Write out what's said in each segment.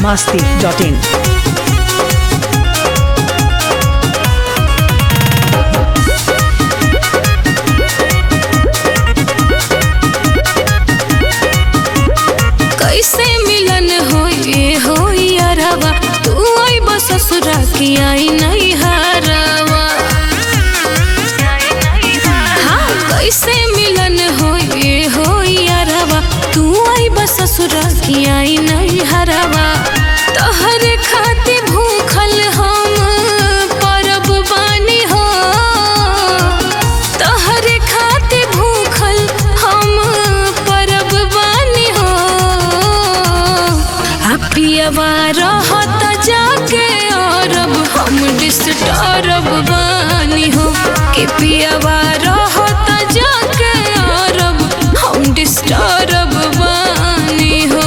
masti.in. कैसे मिलन होए हो यारवा तू आई बस ससुरा की आई नहीं हारवा हाँ कैसे मिलन होए हो यारवा तू आई बस ससुरा की आई नहीं हरवा तोहर खाते भूखल हम परब बानी हो तोहर खाते भूखल हम परब बानी हो अपियवा रहत जाके अरब हम डिस्टर्ब बानी हो के पियवा रहत जाके अरब हम डिस्टर्ब बानी हो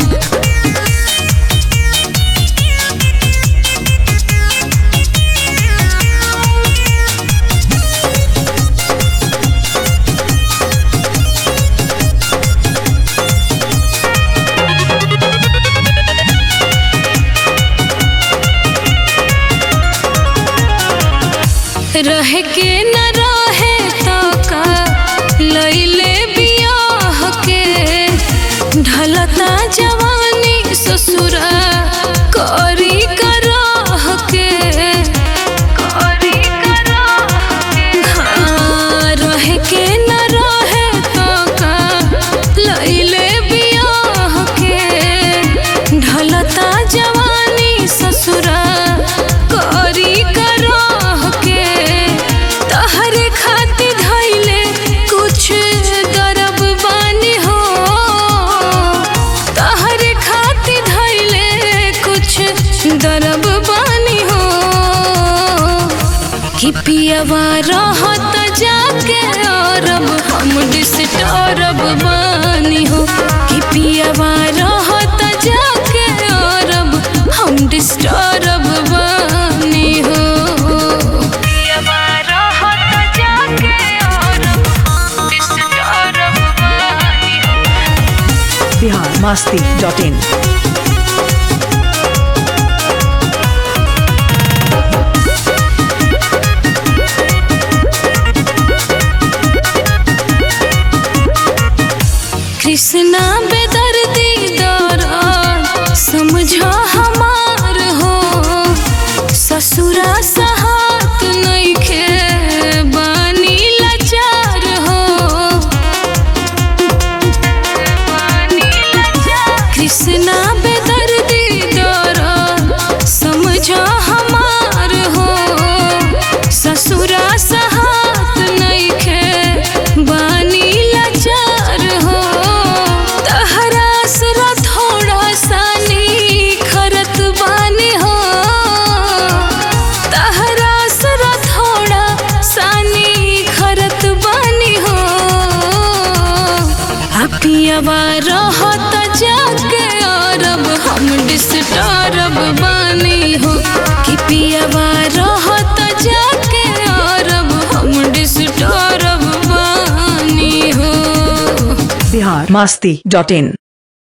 रह के न रहे तो का लैले बियाह के ढलता जवानी ससुरा करी कराह के करी कराह के हाँ रह के न रहे तो का लैले बियाह के ढलता जवानी ससुरा करी कराह के तहरे खातिर धैले कुछ दरब बानी हो तहरे खातिर धैले कुछ दरब बानी हो कि पियवा रहत जाके अरब हम डिस्टर्ब बानी हो कि पियवा रहत जाके अरब हम डिस्टर्ब बानी हो पियवा रहत जाके अरब हम डिस्टर्ब बानी हो Bihar masti.in. कृष्णा बेदर्दी दौरा समझो हमार हो ससुरा सहात नइखे बानी लाचार हो कृष्णा बेदर्दी दौरा समझो हमार हो ससुरा सहात नइखे बानी लाचार हो तहरा असरा थोड़ा सानी खरत बानी हो तहरा असरा थोड़ा सानी खरत बानी हो अपियवा रहत जाके अरब हम डिस्टर्ब बानी हो कि पियवा रहत जाके अरब हम डिस्टर्ब बानी हो Bihar masti.in.